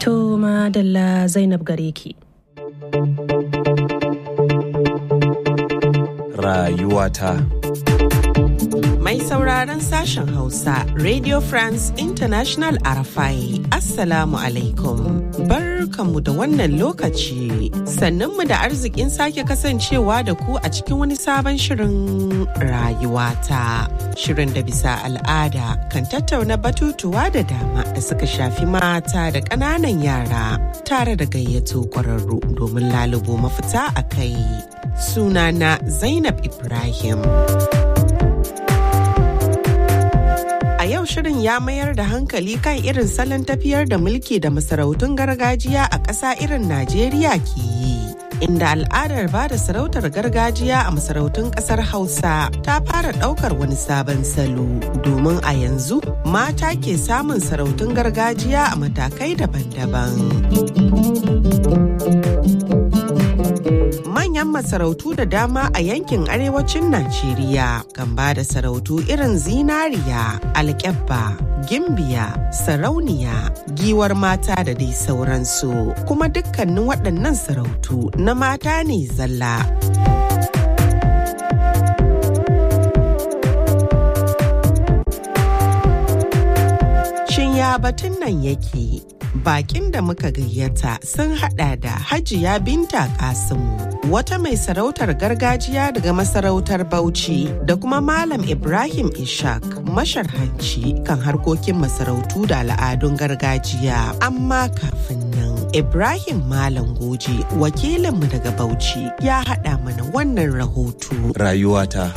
To madalla Zainab gare ki. Rayuwata. Mai sauraron sashen Hausa, Radio France International Arafai, Assalamu alaikum. Barkanmu da wannan lokaci, sannunmu da arzikin sake kasancewa da ku a cikin wani sabon shirin rayuwata. Shirin da bisa al'ada kan tattauna batutuwa da dama da suka shafi mata da ƙananan yara tare da gayyato ƙwararru domin lalubo mafita a kai. Sunana Zainab Ibrahim. A yau shirin ya mayar da hankali kan irin salon tafiyar da mulki da masarautun gargajiya a ƙasa irin Najeriya ke yi. Inda al'adar ba da sarautar gargajiya a masarautun ƙasar Hausa ta fara ɗaukar wani sabon salo domin a yanzu mata ke samun sarautun gargajiya a matakai daban-daban. manyan masarautu da dama a yankin arewacin Najeriya kan ba da sarautu irin zinariya, alkyabba, gimbiya, sarauniya, giwar mata da dai sauransu. Kuma dukkanin waɗannan sarautu na mata ne zalla. Shin ya batun nan yake? bakin da muka gayyata sun hada da hajiya binta kasimu wata mai sarautar gargajiya daga masarautar bauchi da kuma malam ibrahim ishak masharhanci kan harkokin masarautu da al'adun gargajiya amma kafin nan ibrahim malam goje wakilinmu daga bauchi ya hada mana wannan rahoto Rayuwata.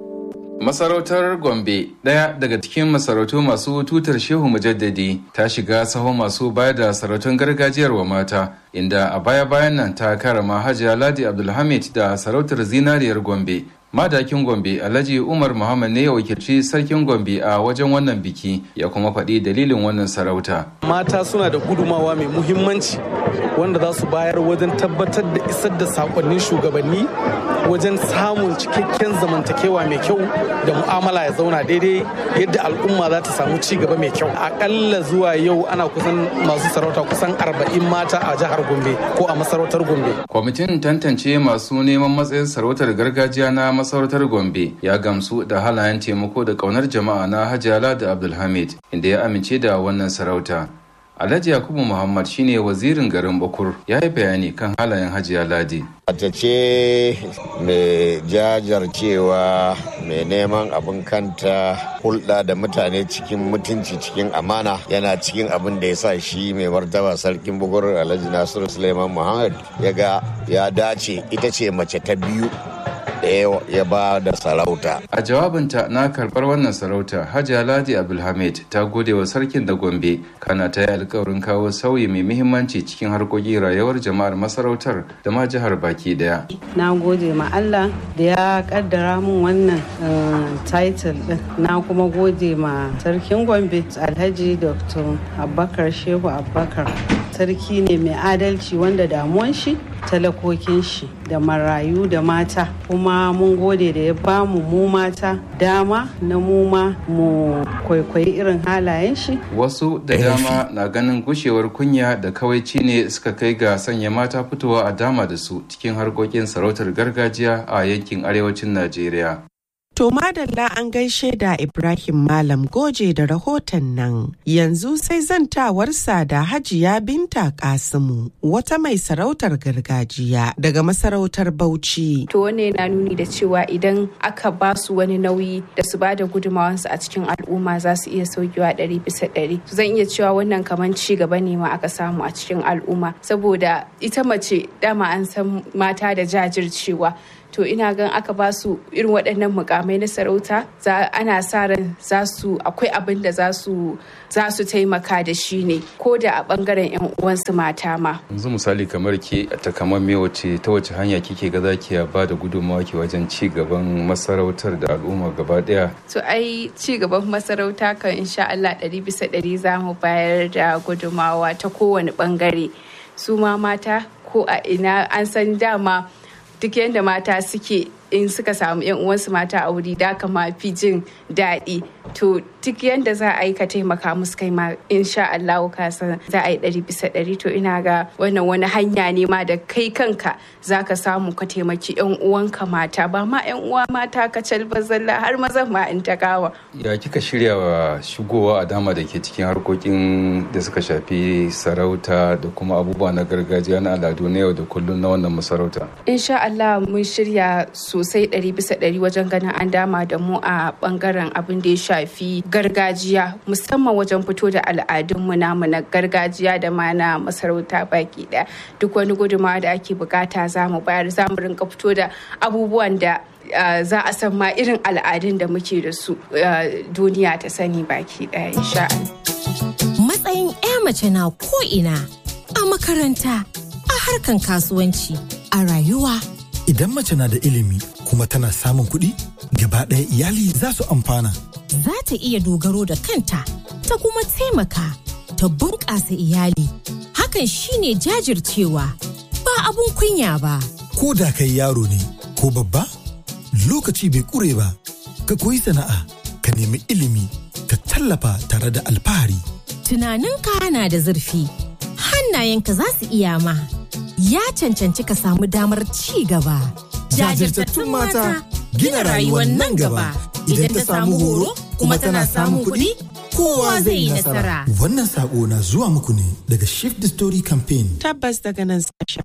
Masarautar Gombe, ɗaya daga cikin masarautu masu tutar Shehu Mujaddadi, ta shiga sahun masu bayar da sarautun gargajiyar wa mata, inda a baya-bayan nan ta karama Hajiya Ladi Abdulhamid da sarautar zinariyar Gombe. Madakin Gombe Alhaji Umar Muhammad ne ya wakilci sarkin Gombe a wajen wannan biki ya kuma faɗi dalilin wannan sarauta. Mata suna da gudumawa mai muhimmanci wanda za su bayar wajen tabbatar da isar da sakonnin shugabanni wajen samun cikakken zamantakewa mai kyau da mu'amala ya zauna daidai yadda al'umma za ta samu ci gaba mai kyau akalla zuwa yau ana kusan masu sarauta kusan arba'in mata a jihar gombe ko a masarautar gombe kwamitin tantance masu neman matsayin sarautar gargajiya na masarautar gombe ya gamsu da halayen taimako da kaunar jama'a na hajjala da abdulhamid inda ya amince da wannan sarauta Alhaji Yakubu Muhammad shine wazirin garin Bakur ya yi bayani kan halayen Hajiya Ladi. Mace ce mai jajarcewa mai neman abin kanta hulɗa da mutane cikin mutunci cikin amana yana cikin abin da ya sa shi mai martaba sarkin bukur Alhaji Nasiru Suleiman Muhammad ya ga ya dace ita ce mace ta biyu da ya ba da sarauta. A jawabinta na karɓar wannan sarauta, Hajiya Ladi Abdulhamid ta gode wa sarkin da Gombe, kana ta yi alkawarin kawo sauyi mai muhimmanci cikin harkokin rayuwar jama'ar masarautar da ma jihar baki daya. Na gode ma Allah da ya kaddara min wannan title din. Na kuma gode ma sarkin Gombe, Alhaji Dr. Abubakar Shehu Abubakar. Sarki ne mai adalci wanda damuwan shi talakokin shi da marayu da mata kuma mun gode da ya bamu mu mata dama na mu ma mu kwaikwayi irin halayen shi wasu da dama na ganin gushewar kunya da kawaici ne suka kai ga sanya mata fitowa a dama da su cikin harkokin sarautar gargajiya a yankin arewacin najeriya To madalla an gaishe da Ibrahim Malam Goje da rahoton nan. Yanzu sai zantawarsa da Hajiya Binta Kasimu, wata mai sarautar gargajiya daga masarautar Bauchi. To wane na nuni da cewa idan aka ba su wani nauyi da su ba da gudumawansu a cikin al'umma za su iya saukewa ɗari bisa ɗari. Zan iya cewa wannan kamar ci gaba ne ma aka samu a cikin al'umma. Saboda ita mace dama an san mata da jajircewa. to ina gan aka ba su irin waɗannan mukamai na sarauta za ana sa ran za su akwai abin da za su za su taimaka da shi ne ko da a bangaren yan uwansu mata ma yanzu misali kamar ke ta kamar me wace ta wace hanya kike ga zaki ba da gudunmawa ke wajen ci gaban masarautar da al'umma gaba daya to ai ci gaban masarauta kan insha Allah ɗari bisa ɗari za mu bayar da gudunmawa ta kowane bangare su ma mata ko a ina an san dama duk yadda mata suke in suka samu yan uwansu mata a wuri da kama fi jin daɗi to duk yadda za a yi ka taimaka musu kai ma insha Allah ka san za a yi ɗari bisa ɗari to ina ga wannan wani hanya ne ma da kai kanka za ka samu ka taimaki yan uwanka mata ba ma yan uwa mata ka calba zalla har mazan ma in ta kawa. Ya kika shirya wa shigowa a dama da ke cikin harkokin da suka shafi sarauta da kuma abubuwa na gargajiya na al'adu na yau da kullum na wannan masarauta. Insha Allah mun shirya sosai ɗari bisa ɗari wajen ganin an dama da mu a ɓangaren abin da ya shafi gargajiya musamman wajen fito da al'adunmu namu na gargajiya da ma na masarauta baki ɗaya duk wani gudunmawa da ake bukata za mu bayar za mu rinka fito da abubuwan da Uh, za a san ma irin al'adun da muke da su uh, duniya ta sani baki ɗaya insha Matsayin 'ya mace na ko'ina a makaranta, a harkan kasuwanci, a rayuwa. Idan mace na da ilimi kuma tana samun kuɗi, gaba ɗaya iyali za su amfana. Za ta iya dogaro da kanta, ta kuma taimaka, ta bunƙasa iyali. Hakan shine jajircewa, ba abun kunya ba. Ko da kai yaro ne, ko babba? lokaci bai kure ba ka koyi sana'a ka nemi ilimi ka tallafa tare da alfahari tunaninka na da zurfi hannayenka za su iya ma ya cancanci ka samu damar ci gaba jajirtattun mata gina rayuwar nan gaba idan ta samu horo kuma tana samun kuɗi kowa zai yi nasara wannan sako na zuwa muku ne daga shift the story campaign tabbas daga nan sashen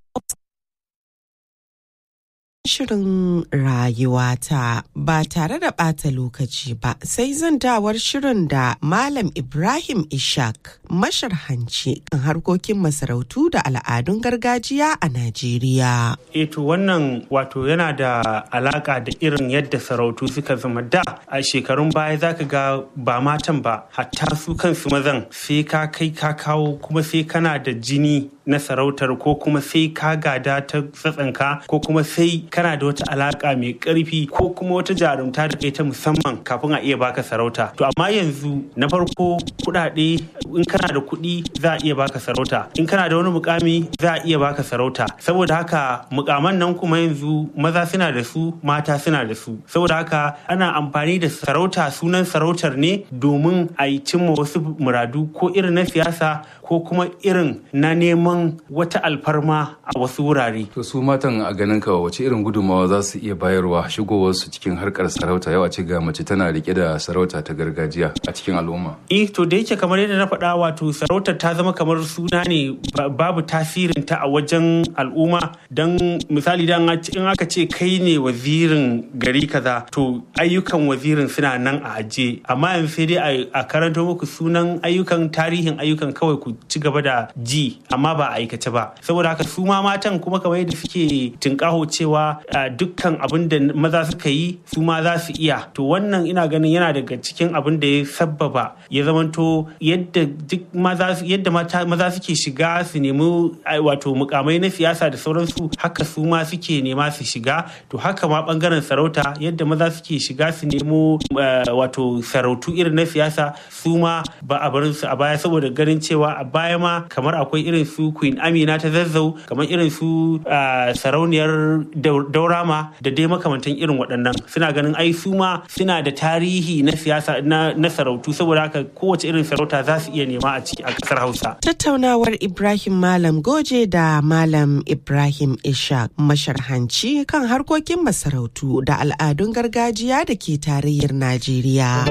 Shirin rayuwata ba tare da ɓata lokaci ba sai zantawar shirin da Malam Ibrahim Ishak masharhanci kan harkokin masarautu da al'adun gargajiya a Najeriya. Eto wannan wato yana da alaka da irin yadda sarautu suka zama da a shekarun baya zaka ga ba matan ba hatta su kansu mazan sai ka kai ka kawo kuma sai kana da jini na sarautar ko kuma sai ka gada ta tsatsanka ko kuma sai kana da wata alaka mai karfi ko kuma wata jarumta da kai ta musamman kafin a iya baka sarauta to amma yanzu na farko kuɗaɗe in kana da kuɗi za a iya baka sarauta in kana da wani mukami za a iya baka sarauta saboda haka mukaman nan kuma yanzu maza suna da su mata suna da su saboda haka ana amfani da sarauta sunan sarautar ne domin a yi cimma wasu muradu ko irin na siyasa ko kuma irin na neman wata alfarma a wasu wurare. To su matan a ganin ka wace irin gudunmawa za su iya bayarwa shigowarsu cikin harkar sarauta yau a ce ga mace tana rike da sarauta ta gargajiya a cikin al'umma. Eh to da yake kamar yadda na faɗa wato sarautar ta zama kamar suna ne babu tasirin ta a wajen al'umma don misali dan in aka ce kai ne wazirin gari kaza to ayyukan wazirin suna nan a aje amma yanzu sai dai a karanto muku sunan ayyukan tarihin ayyukan kawai ku ci gaba da ji amma ba a aikace ba saboda haka su ma matan kuma kamar yadda suke tunkaho cewa dukkan abin da maza suka yi su ma za su iya to wannan ina ganin yana daga cikin abin da ya sabbaba ya zamanto yadda duk maza yadda maza suke shiga su nemi wato mukamai na siyasa da sauransu haka su ma suke nema su shiga to haka ma bangaren sarauta yadda maza suke shiga su nemo wato sarautu irin na siyasa su ma ba a barin su a baya saboda ganin cewa a baya ma kamar akwai irin su queen amina ta zazzau kamar irin su sarauniyar daurama da dai makamantan irin waɗannan suna ganin ai su ma suna da tarihi na siyasa na sarautu saboda haka kowace irin sarauta za su iya nema a ciki a ƙasar hausa tattaunawar ibrahim malam goje da malam ibrahim ishaq masharhanci kan harkokin masarautu da al'adun gargajiya da ke tarayyar najeriya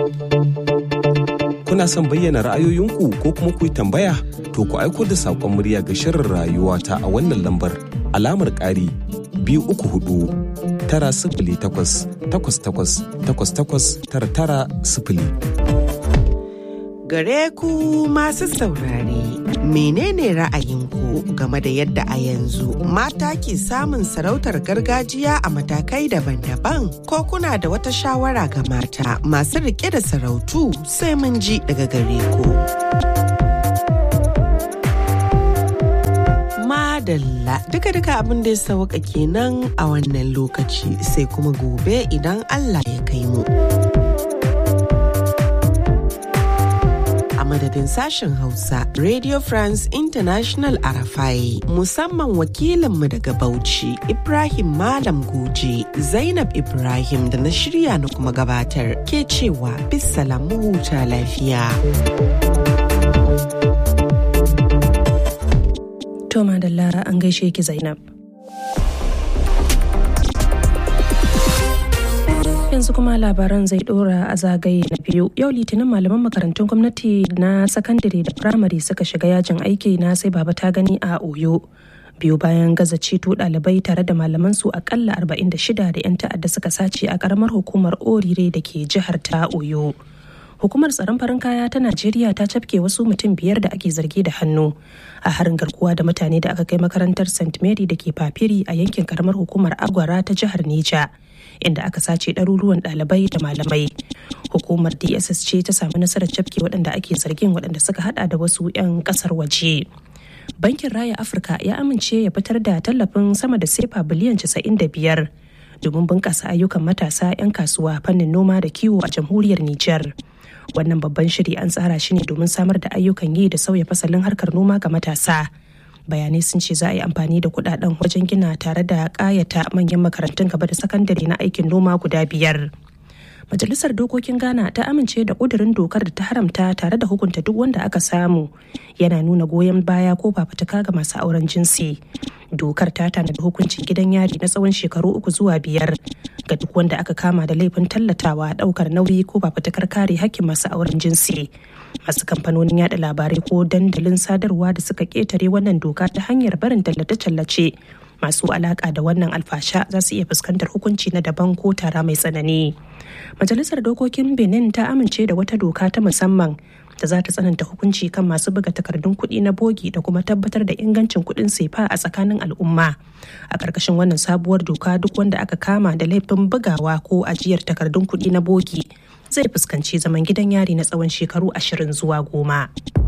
kuna son bayyana ra'ayoyinku ko kuma ku yi tambaya to ku aiko da saƙon murya ga shirin rayuwa ta a wannan lambar alamar ƙari biyu uku hudu tara sifili takwas takwas takwas takwas takwas tara tara sifili. Gare ku masu saurare menene ra'ayinku game da yadda a yanzu mata ke samun sarautar gargajiya a matakai daban-daban ko kuna da wata shawara ga mata masu rike da sarautu sai mun ji daga gare ku. Madalla duka-duka abin da ya sauka kenan a wannan lokaci sai kuma gobe idan Allah ya kai mu. A madadin madadin sashen Hausa Radio France International Arafai musamman wakilinmu daga Bauchi Ibrahim Malam Goje Zainab Ibrahim da na shirya na kuma gabatar ke cewa bisalam huta lafiya. To madalla an gaishe ki Zainab. yanzu kuma labaran zai dora a zagaye na biyu yau litinin malaman makarantun gwamnati na sakandare da firamare suka shiga yajin aiki na sai baba ta gani a oyo biyu bayan gaza ceto ɗalibai tare da malaman su akalla 46 da 'yan ta'adda suka sace a karamar hukumar orire da ke jihar ta oyo hukumar tsaron farin kaya ta najeriya ta cafke wasu mutum biyar da ake zargi da hannu a harin garkuwa da mutane da aka kai makarantar st mary da ke papiri a yankin karamar hukumar agwara ta jihar neja inda aka sace ɗaruruwan ɗalibai da malamai hukumar dss ce ta samu nasarar cafke waɗanda ake zargin waɗanda suka hada da wasu 'yan ƙasar waje bankin raya afirka ya amince ya fitar da tallafin sama da sefa biliyan 95 domin bunƙasa ayyukan matasa 'yan kasuwa fannin noma da kiwo a jamhuriyar nijar wannan babban shiri an tsara shi ne domin samar da ayyukan yi da sauya fasalin harkar noma ga matasa bayanai sun ce za a yi amfani da kudaden wajen gina tare da kayata manyan makarantun gaba da sakandare na aikin noma guda biyar majalisar dokokin ghana ta amince da kudurin dokar da ta haramta tare da hukunta duk wanda aka samu yana nuna goyon baya ko fafutuka ga masu auren jinsi dokar ta tanadi hukuncin gidan yari na tsawon shekaru uku zuwa biyar ga duk wanda aka kama da laifin tallatawa daukar nauyi ko fafutukar kare hakkin masu auren jinsi masu kamfanonin yada labarai ko dandalin sadarwa da suka ketare wannan doka ta hanyar barin tallace-tallace masu alaka da wannan alfasha za su iya fuskantar hukunci na daban ko tara mai tsanani majalisar dokokin benin ta amince da wata doka ta musamman da za ta tsananta hukunci kan masu buga takardun kuɗi na bogi da kuma tabbatar da ingancin kuɗin sefa a tsakanin al'umma a ƙarƙashin wannan sabuwar doka duk wanda aka kama da laifin bugawa ko ajiyar takardun kuɗi na bogi zai fuskanci zaman gidan yari na tsawon shekaru ashirin zuwa goma.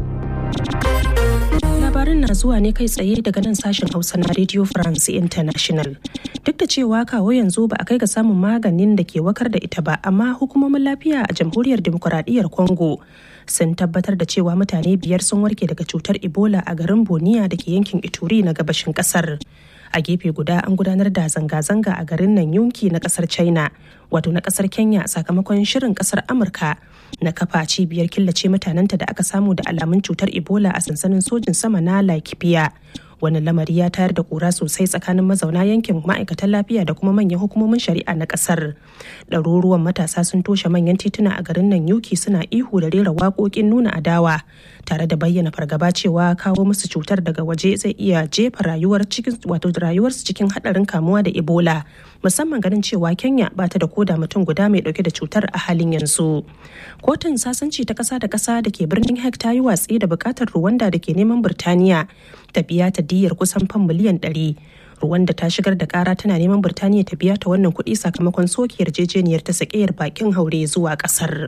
labarin na zuwa ne kai tsaye daga nan sashen hausa na radio france international duk da cewa kawo yanzu ba a kai ga samun maganin da ke wakar da ita ba amma hukumomin lafiya a jamhuriyar demokuraɗiyyar congo sun tabbatar da cewa mutane biyar sun warke daga cutar ebola a garin boniya da ke yankin ituri na gabashin kasar a gefe guda an gudanar da zanga-zanga a garin nan yunki na kasar china wato na kasar kenya sakamakon shirin kasar amurka na kafa cibiyar killace mutanenta da aka samu da alamun cutar ebola a sansanin sojin sama na laikipia wani lamari ya tayar da kura sosai tsakanin mazauna yankin ma'aikatan lafiya da kuma manyan hukumomin shari'a na kasar ɗaruruwan matasa sun toshe manyan tituna a garin nan yuki suna ihu da rera waƙoƙin nuna adawa tare da bayyana fargaba cewa kawo musu cutar daga waje zai iya jefa rayuwar cikin wato rayuwarsu cikin haɗarin kamuwa da ebola musamman ganin cewa kenya ba ta da koda mutum guda mai ɗauke da cutar a halin yanzu kotun sasanci ta ƙasa da ƙasa da ke birnin hek ta yi watsi da buƙatar ruwanda da ke neman birtaniya ta biya ta diyyar kusan fan miliyan ɗari Rwanda ta shigar da kara tana neman Birtaniya ta biya ta wannan kuɗi sakamakon soke yarjejeniyar ta sakiyar bakin haure zuwa ƙasar.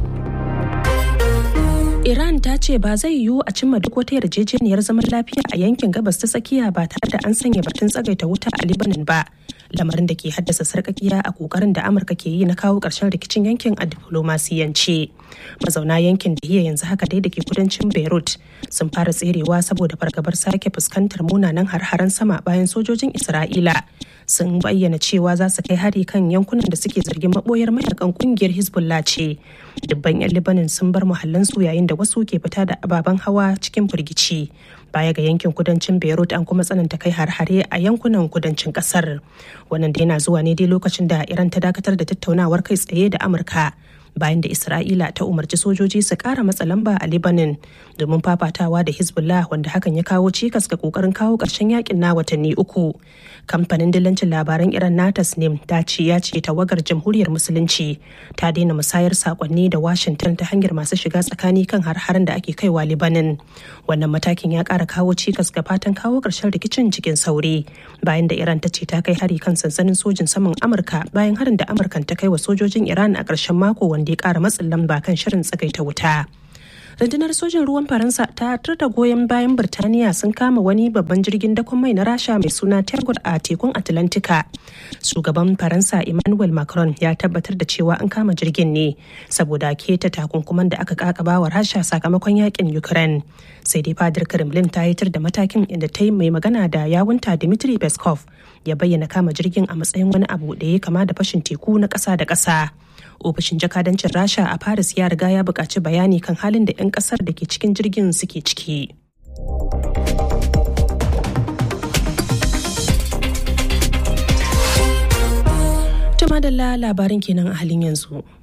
Iran ta ce ba zai yiwu a cimma duk wata yarjejeniyar zaman lafiya a yankin gabas ta tsakiya ba tare da an sanya batun tsagaita wuta a Libanin ba. Lamarin da ke haddasa sarkakiya a kokarin da Amurka ke yi na kawo ƙarshen rikicin yankin a diflomasiyance. Mazauna yankin da iya yanzu haka dai da ke kudancin Beirut sun fara tserewa saboda fargabar sake fuskantar munanan har-haren sama bayan sojojin Isra'ila. sun bayyana cewa za su kai hari kan yankunan da suke zargin maboyar mayakan kungiyar hezbollah ce dubban 'yan libanin sun bar muhallansu yayin da wasu ke fita da ababen hawa cikin firgici baya ga yankin kudancin beirut an kuma tsananta kai har-hare a yankunan kudancin kasar wannan da yana zuwa ne dai lokacin da iran ta dakatar da tattaunawar kai tsaye da amurka bayan da isra'ila ta umarci sojoji su kara matsa lamba a libanin domin fafatawa da hezbollah wanda hakan ya kawo cikas ga kokarin kawo ƙarshen yakin na watanni uku kamfanin dillancin labaran iran na tasnim ta ce ya ce tawagar jamhuriyar musulunci ta daina musayar sakonni da washington ta hanyar masu shiga tsakani kan har-haren da ake kaiwa libanin wannan matakin ya kara kawo cikas ga fatan kawo ƙarshen rikicin cikin sauri bayan da iran ta ce ta kai hari kan sansanin sojin saman amurka bayan harin da amurkan ta kai wa sojojin iran a ƙarshen mako wanda ya kara matsin lamba kan shirin tsagaita wuta rundunar sojin ruwan faransa ta da goyon bayan birtaniya sun kama wani babban jirgin dakon mai na rasha mai suna tergol a tekun atlantika shugaban faransa emmanuel macron ya tabbatar da cewa an kama jirgin ne saboda keta takunkuman da aka kakaba wa rasha sakamakon yakin ukraine sai dai fadar kremlin ta yitar da matakin inda ta yi mai magana da yawunta dmitry peskov ya bayyana kama jirgin a matsayin wani abu da ya kama da fashin teku na ƙasa da ƙasa ofishin jakadancin rasha a paris ya riga ya buƙaci bayani kan halin da 'yan ƙasar da ke cikin jirgin suke ciki Tuma da labarin kenan a halin yanzu.